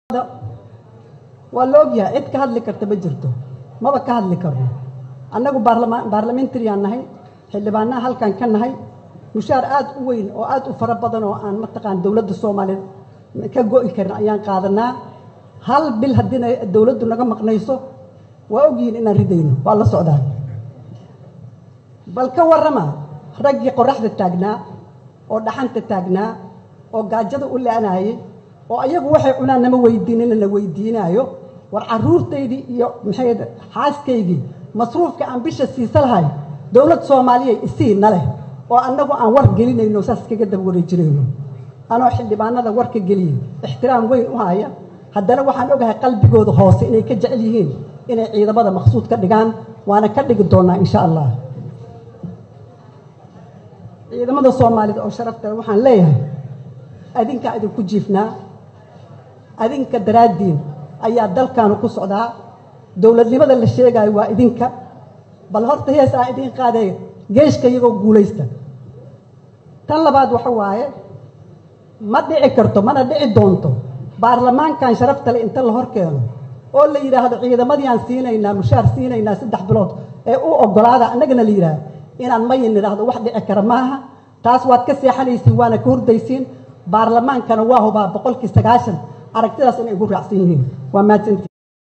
waa la ogyahay cid ka hadli karta ma jirto maba ka hadli karno annagu baarlamentariaan nahay xildhibaanaha halkan ka nahay mushaar aad u weyn oo aad u fara badan oo aan mataqaan dowladda soomaaliyeed ka go'i karin ayaan qaadanaa hal bil haddiina dowladdu naga maqnayso waa ogyihiin inaan ridayno waa la socdaa bal ka warrama raggii qoraxda taagnaa oo dhaxanta taagnaa oo gaajada u la-anaayey oo ayagu waxay cunaan nama weydiinina na weydiinaayo war caruurtaydii iyo maxay xaaskaygii masruufka aan bisha siisa lahay dowlad soomaaliya isii na leh oo annagu aan war gelinayno saas kaga daba wareejinayno anoo xildhibaanada warka geliyey ixtiraam weyn u haya haddana waxaan ogahay qalbigooda hoose inay ka jecel yihiin inay ciidamada maqsuud ka dhigaan waana ka dhigi doonaa insha allah ciidamada soomaalida oo sharafta waxaan leeyahay adinkaa idinku jiifnaa adinka daraaddiin ayaa dalkaanu ku socdaa dowladnimada la sheegaayo waa idinka bal horta hees aan idin qaadee geeshka iyagoo guulaysta tan labaad waxa waaye ma dhici karto mana dhici doonto baarlamaankan sharafta le inta la hor keeno oo la yidhaahdo ciidamadiiaan siinaynaa mushaar siinaynaa saddex bilood ee u ogolaada annagana la yidhaahdo inaan mayin idhaahdo wax dhici kara maaha taas waad ka seexanaysiin waana ka hordaysiin baarlamaankana waa hubaa boqolkii sagaashan aragtidaas inay ugu raacsan yihiin waa mahadsantii